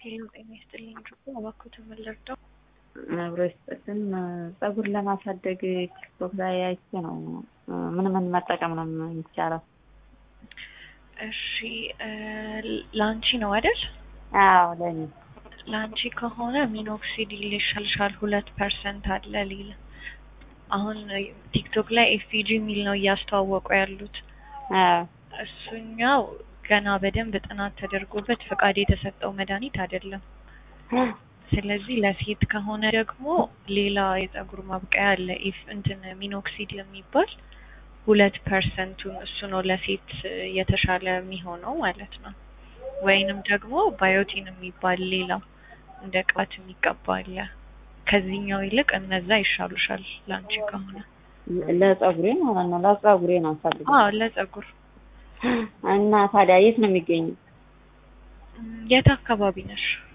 ሄሎ ጤና ይስጥልኝ ድሮ እባክዎትን ምን ልርዳው? አብሮ ይስጥልን። ፀጉር ለማሳደግ ቲክቶክ ላይ አይቼ ነው። ምን ምን መጠቀም ነው የሚቻለው? እሺ ለአንቺ ነው አይደል? አዎ ለኔ ለአንቺ ከሆነ ሚኖክሲዲል ይሻልሻል። ሁለት ፐርሰንት አለ ሊል አሁን ቲክቶክ ላይ ኤፍጂ የሚል ነው እያስተዋወቁ ያሉት። አዎ እሱኛው ገና በደንብ ጥናት ተደርጎበት ፈቃድ የተሰጠው መድኃኒት አይደለም። ስለዚህ ለሴት ከሆነ ደግሞ ሌላ የፀጉር ማብቀያ አለ ኢፍ እንትን ሚኖክሲድ የሚባል ሁለት ፐርሰንቱን እሱ ነው ለሴት የተሻለ የሚሆነው ማለት ነው። ወይንም ደግሞ ባዮቲን የሚባል ሌላ እንደ ቅባት የሚቀባ አለ። ከዚህኛው ይልቅ እነዛ ይሻሉሻል ለአንቺ ከሆነ። ለፀጉሬ ማለት ነው። ለፀጉሬ ነው ፈልግ አዎ ለፀጉር እና ታዲያ የት ነው የሚገኘው? የት አካባቢ ነሽ?